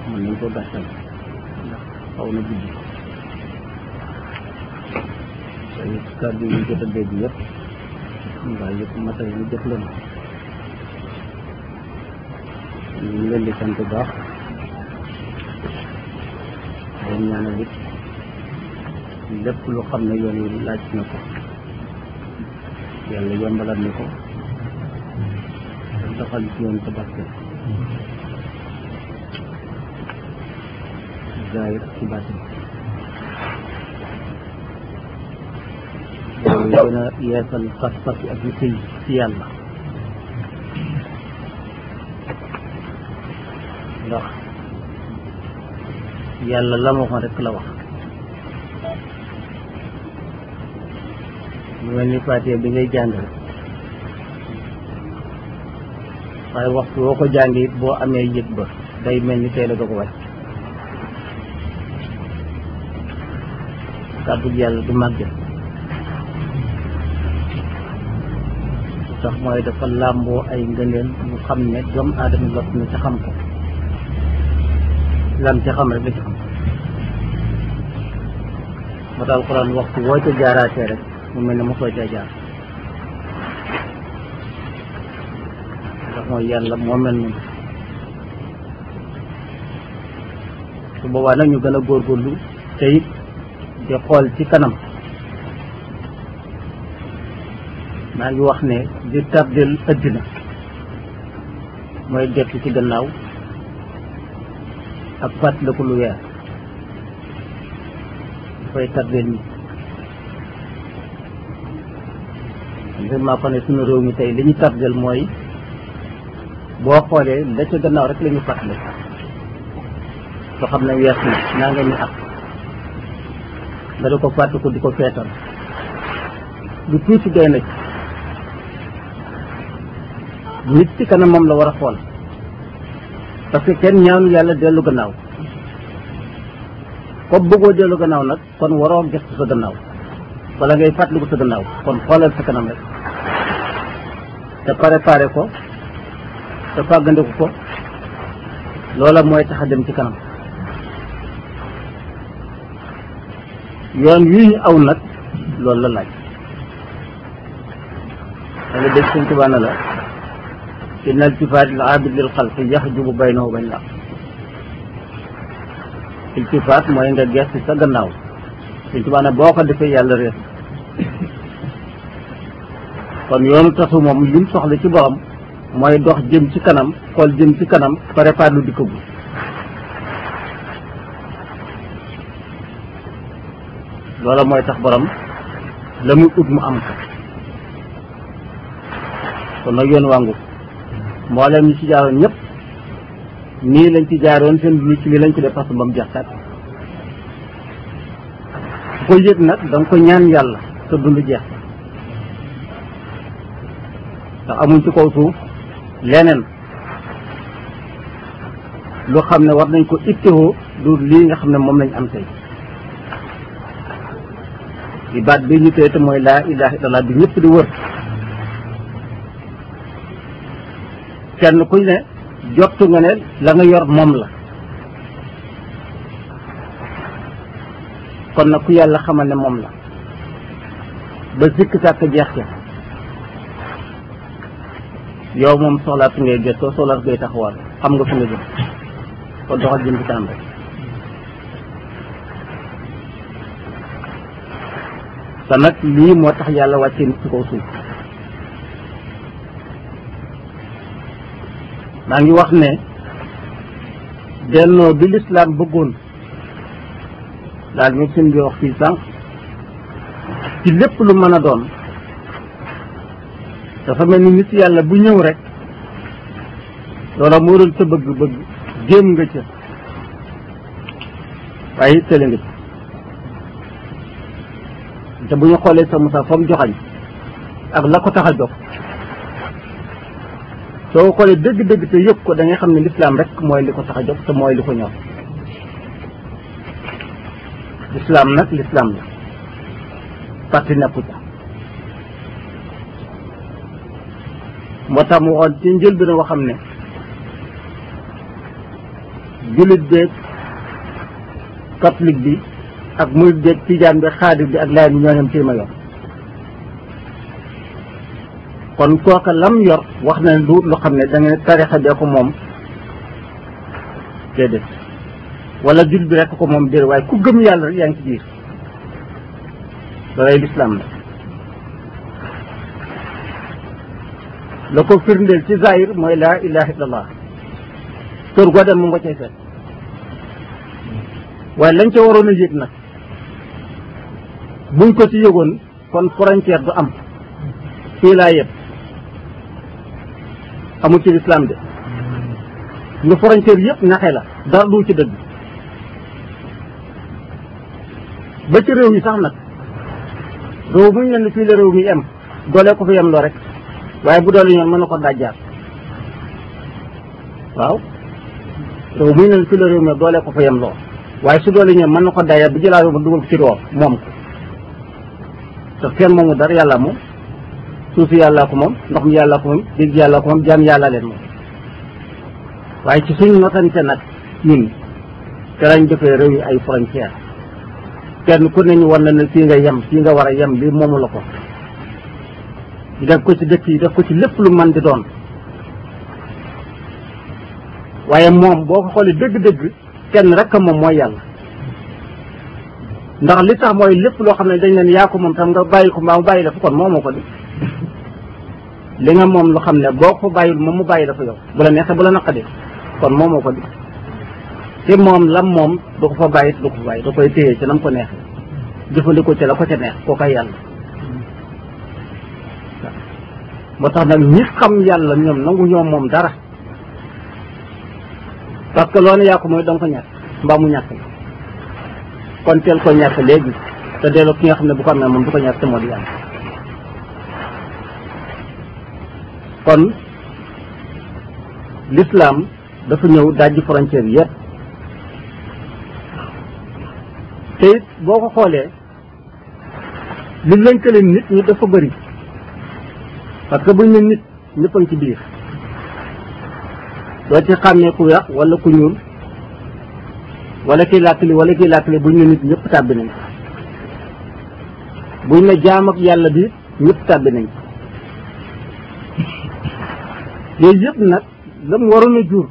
mën nañ ko gàttal ndax xaw na guddi te kàddu yi jot a dégg yëpp mbaa yëpp matal ñu jot leen ñu ngi leen di sant baax leen ñaanal it lépp lu xam ne yoon wi laaj na ko yàlla yombalal ni ko te doxal ci yoon ko barke zaahir ak ci baatin loolu gën a yeesal pas-pas ak yu tëy ci yàlla ndax yàlla la ma waxoon rek la wax mu mel ni Faatiha bi ngay jàng rek waaye waxtu woo ko jàngi it boo amee yëg ba day mel ni tey la doo ko wàcc kàddu yàlla du màgget sax mooy dafa làmboo ay ngëneel mu xam ne doomu aadama lot na ca xam ko lam ca xam rek la ci xam ba daal Alxuraan waxtu woo ca jaaraatee rek mu mel ne mosoo caa jaar ndax mooy yàlla moo mel noonu su boobaa nag ñu gën a góorgóorlu te it di xool ci kanam maa ngi wax ne di tardel ëddina mooy gettu ci gannaaw ak fàttaliku lu weer dafay tardel nit vraiment ko ne suñu réew mi tey li ñu tardel mooy boo xoolee la ca gannaaw rek la ñu fàttali soo xam ne wees na naa nga ñu ak nga di ko fàttaliku di ko feetal lu tuuti doy na ci nit ci kanam moom la war a xool parce que kenn ñaanu yàlla dellu gannaaw comme bëggoo dellu gannaaw nag kon waroo gëstu sa gannaaw wala ngay fàttaliku sa gannaaw kon xoolal sa kanam rek te préparé ko te fàggandiku ko loola mooy tax a dem ci kanam yoon wii ñu aw nag loolu la laaj da nga dégg suñ tubaana la inna iltifaat al aabid lil xalqi yaxjubu baynahu bayn la iltifaat mooy nga gestu sa gannaaw suñ tubaana boo ko defee yàlla réer kon yoonu tasu moom lim soxla ci borom mooy dox jëm ci kanam xool jëm ci kanam préparé lu dikkagul loola mooy tax borom la muy ut mu am ko kon nag yoon wàngu mboolem ñi ci jaaroon ñëpp nii lañ ci jaaroon seen dund ci lii lañ ko def parce que ba mu jeex tàkk ku ko yëg nag da nga ko ñaan yàlla sa dund jeex ndax amuñ ci kaw suuf leneen lu xam ne war nañ ko ittewoo du lii nga xam ne moom lañ am tey di baat bi ñu tey te mooy laa ilaha illallah bi ñëpp di wër kenn kuñ ne jottu nga ne la nga yor moom la kon nag ku yàlla xamal ne moom la ba sikk sàkk jeex ca yow moom soxlaat ngay gëstoo soxlaat ngay taxawal xam nga fu nga jëm kon doxal jëm ci kanam rek te nag lii moo tax yàlla wàccee nit ci kaw suuf maa ngi wax ne dennoo bi lislaam bëggoon daal ñu seen bi wax fii sànq ci lépp lu mën a doon dafa mel ni nit yàlla bu ñëw rek loola moo doon sa bëgg-bëgg jéem nga ca waaye tële nga ci te bu ñu xoolee sa Musaa fa mu joxañ ak la ko tax a jox soo xoolee dëgg-dëgg te yëg ko da ngay xam ne lislaam rek mooy li ko tax a jóg te mooy li ko ñor lislaam nag lislaam la parti nekku ca moo tax mu waxoon ci njël bi na xam ne jullit beeg catholique bi ak murid beeg tijaan bi xaadir bi ak laay bi ñoo ñam ci ma yor kon kooka lam yor wax na ne du loo xam ne da nga ne tarixa bee ko moom déedéet wala jul bi rekk ko moom déedéet waaye ku gëm yàlla rek yaa ngi ci biir loolay lislaam la la ko firndeel ci zahir mooy laa ilaha illallah kër goo dem mu nga cay fekk waaye lañ ca waroon a yëg nag buñ ko ci yëgoon kon frontière du am fii laa yëpp amul ci lislaam de nga frontière yëpp naxe la dara du ci dëgg ba ci réew mi sax nag réew muñ leen fii la réew mi em doole ko fi yem loo rek waaye bu doole ñoon mën na ko dajjaar waaw réew muñ leen fii la réew mi doole ko fa yem loo waaye su doole ñoon mën na ko dajjaar bu jëlaa ba dugal ko ci roor moom ko te kenn moomu dara yàlla moom suuf si yàllaa ko moom ndox mi yàllaa ko moom dégg yàllaa ko moom jaam yàllaa leen moom waaye ci suñ notante nag ñun te lañ defee réew yi ay frontière kenn ku ne ñu war na ne fii nga yem fii nga war a yem lii moomu la ko def ko ci dëkk yi def ko ci lépp lu man di doon waaye moom boo ko xoolee dëgg-dëgg kenn rek a moom mooy yàlla ndax li tax mooy lépp loo xam ne dañ leen yaa ko moom tam nga bàyyi ko mbaa mu bàyyi la fa kon moomoo ko di li nga moom lu xam ne boo ko bàyyil moom mu bàyyi la fa yow bu la neexee bu la naqadee kon moomoo ko di te moom lam moom du ko fa bàyyi du ko fa bàyyi da koy téye ci nam ko neexee jëfandikoo ci la ko ca neex koo koy yàlla moo tax nag ñi xam yàlla ñoom nangu ñoom moom dara parce que loo ne yaa ko mooy danga ko ñàkk mbaa mu ñàkk la kon teel ko ñàkk léegi te delloo ki nga xam ne bu ko amee moom du ko ñàkk te moo di yàlla kon l'islam dafa ñëw dajji frontière yépp te it boo ko xoolee li lënkale nit ñi dafa bëri parce que buñ ne nit ñëpp a ngi ci biir doo ci xàmmee ku weex wala ku ñuul wala kii làkkali wala kii làkkali buñ ne nit ñëpp tàbbi nañ buñ ne jaam ak yàlla bi ñëpp tàbbi nañ yooyu yëpp nag la mu waroon a jur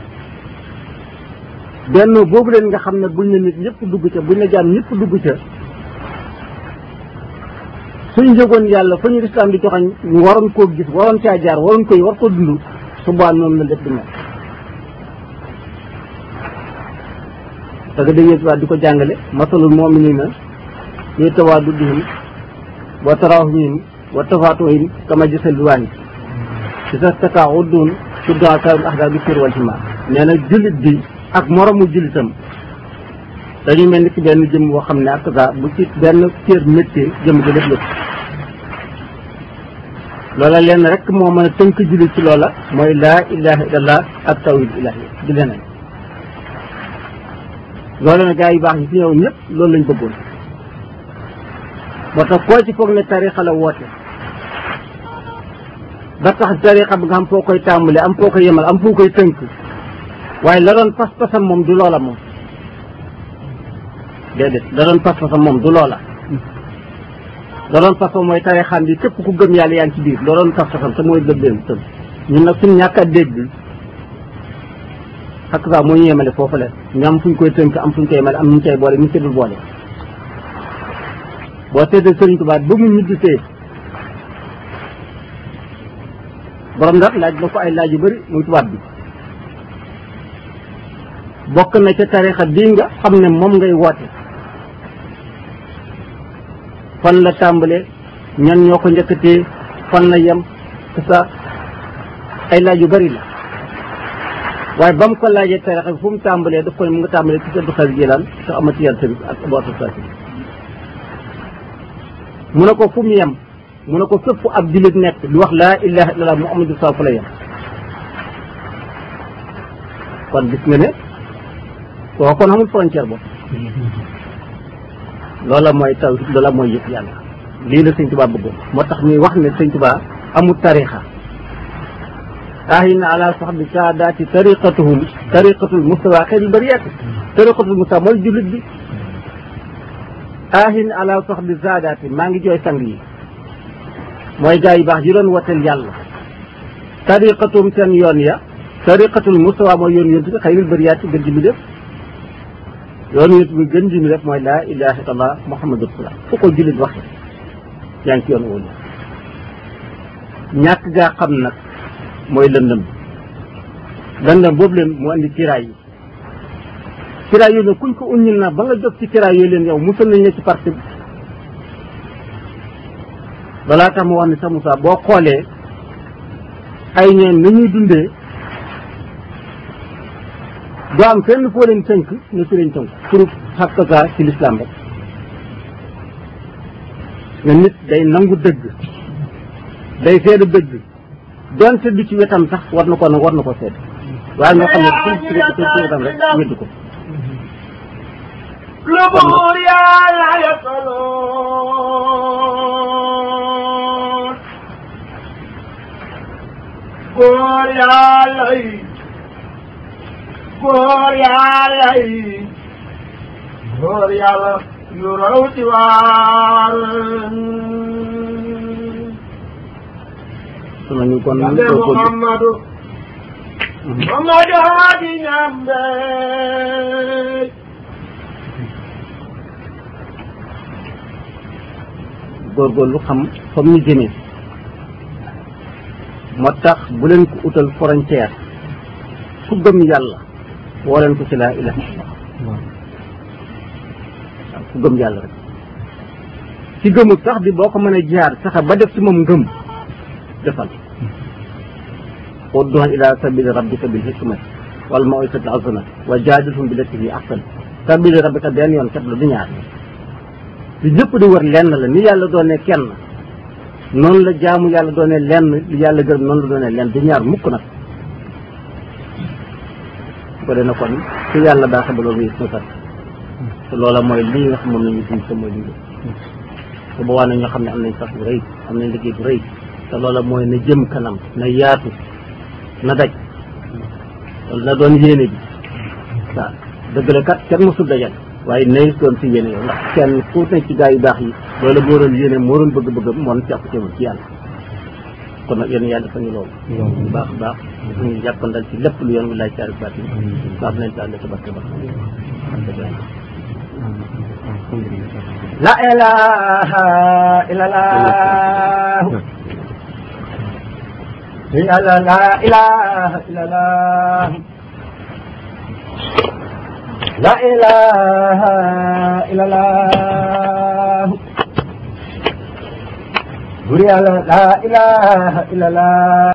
benn boobu leen nga xam ne buñ ne nit ñëpp dugg ca buñ ne jaam ñëpp dugg ca suñ jógoon yàlla fa ñu lislaam di joxañ ñu waroon koo gis waroon caa jaar waroon koy war ko dund su boobaa noonu la lépp di mel parce que dañuy tubaab di ko jàngale masalul mu'minina fi tawaddudihim wa tarahumihim wa tafaatuhim kama gisal waahid ci sa staka uddun sudda karim ahda bi sir wal hima nee na jullit bi ak moromu jullitam dañuy mel ni ki benn jëm boo xam ne ak sa bu ci benn cër métier jëm ko lépp lépp loola leen rek moo mën a tënk jullit ci loola mooy laa ilaha illallah ak tawhid ilahi di leneen loolu nag gaa yu baax yi fi ñëw ñëpp loolu lañ bëggoon moo tax koo ci foog ne tarixa la woote ba tax tarixa bi nga am foo koy tàmbale am foo koy yemal am foo koy tënk waaye la doon pas-pasam moom du loola moom déedéet la doon pas-pasam moom du loola la doon pas-pasam mooy tarixam bi képp ku gëm yàlla yaa ngi ci biir la doon pas-pasam te mooy gëm tëm ñun nag suñ ñàkk a dégg ak saa moo ñu yemale foofu la ñu am fuñ koy tënk am fuñ koy yemale am ñu koy boole ñu ci dul boole boo seetee Sëriñ Tuubaa ba mu ñibbisee borom ndax laaj na ko ay laaj yu bëri muy tubaab bi bokk na ca tarixa bii nga xam ne moom ngay woote fan la tàmbale ñan ñoo ko njëkkatee fan la yem te sa ay laaj yu bëri la waaye ba mu ko laajee tarixa bi fu mu tàmbalee daf ko ne mu nga tàmbalee ci Abdul Xaadir Jilaan te amati yàlla tamit ak Abu Association mu ne ko fu mu yem mu ne ko fépp fu ab jullit nekk di wax laa ilaha illallah muhammadu saa fu la yem kon gis nga ne koo kon amul frontière boobu loola mooy taw loola mooy yëpp yàlla lii la sëñ Tuubaa bëggoon moo tax ñuy wax ne sëñ Tuubaa amul tarixa ahin ala sahbi saadaati tariqatuhum tariqatul mustawa xeyril bariyat tariqatul mustawa mooy jullit bi ahin ala sahbi saadaati maa ngi jooy sang yi mooy gaa yu baax yi doon wateel yàlla tariqatuhum seen yoon ya tariqatul mustawa mooy yoon yontu bi xayril bariyat gën ji mi def yoon yontu bi gën ji mi def mooy laa ilaha illallah muhammadu rasulullah fu ko jullit waxe yaa ngi ci yoon wóolu ñàkk gaa xam nag mooy lëndëm lëndëm boobu leen mu andi tiraay yi tiraay yooyu nag kuñ ko uññil na ba nga jóg ci tiraay yooyu leen yow musal nañ la ci parti bi balaa tax mu wax ni sa Moussa boo xoolee ay ñeen ni ñuy dundee doo am fenn foo leen tënk ne ci leen tënk pour xakkasa ci lislaam rek nga nit day nangu dëgg day seede dëgg donte du ci wetam sax war na ko nag war na ko seede waaye nga xam ne fu ci ci ci wetam rek weddi ko lu buur yàlla yasaloon góor yàlla yi góor yàlla yi góor yàlla yu raw ci waar su ma ñu kon Yande ko ko Muhammadu Muhammadu Hadi Ñambe góorgóorlu xam fa mu ñu jëmee moo tax bu leen ko utal frontière ku gëm yàlla woo leen ko ci laa ilaha illallah waaw ku gëm yàlla rek ci gëmul sax bi boo ko mënee jaar saxa ba def ci moom ngëm defal ud'u ila sabili rabbika bil hikmati wal maw'izati al hasanati wa jaadilhum billati hiya ahsan sabili rabbika benn yoon kat la du ñaar li ñëpp di wër lenn la ni yàlla doone kenn noonu la jaamu yàlla doone lenn li yàlla gërëm noonu la doone lenn du ñaar mukk nag su ko dee na kon su yàlla baaxe ba loolu yëpp sat te loola mooy lii nga xam moom la ñu dund te mooy liggéey te boobaa na ñoo xam ne am nañ sax bu rëy am nañ liggéey bu rëy te loola mooy na jëm kanam na yaatu na daj loolu na doon yéene bi waaw dëgg la kat kenn mosul dajal waaye nay doon si yéene yow ndax kenn ku nekk ci gaa yu baax yi loolu moo doon yéene moo doon bëgg-bëggam moo doon jàpp teewul ci yàlla kon nag yéen yàlla defal ñu loolu bu baax a baax ñu jàppandal ci lépp lu yoon wi laaj caari baat yi baax nañ taal sa barke ba La ilaha illallah Yàlla la ilaha illallah La ilaha illallah Buri Yàlla la ilaha illallah